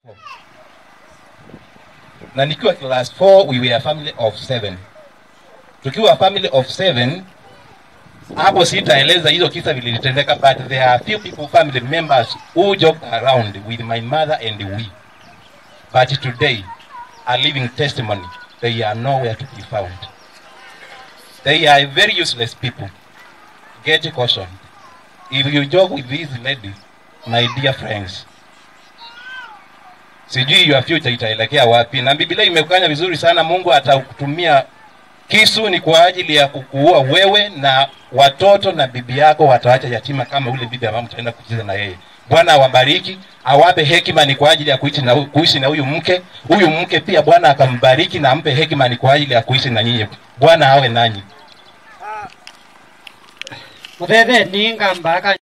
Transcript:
na nikiwa class 4 we were a family of seven. Tukiwa family of seven, hapo sitaeleza hizo kisa vilitendeka, but there are few people family members who joked around with my mother and we, but today a living testimony they are nowhere to be found. They are very useless people. Get caution. If you joke with these ladies, my dear friends, sijui your future itaelekea wapi. Na Biblia imekanya vizuri sana, Mungu atakutumia kisu ni kwa ajili ya kukuua wewe na watoto na bibi yako wataacha yatima kama ule bibi ambaye mtaenda kucheza na yeye. Bwana awabariki, awape hekima ni kwa ajili ya kuishi na kuishi na huyu mke. Huyu mke pia Bwana akambariki na ampe hekima ni kwa ajili ya kuishi na nyinyi. Bwana awe nanyi. muthetheni ngamba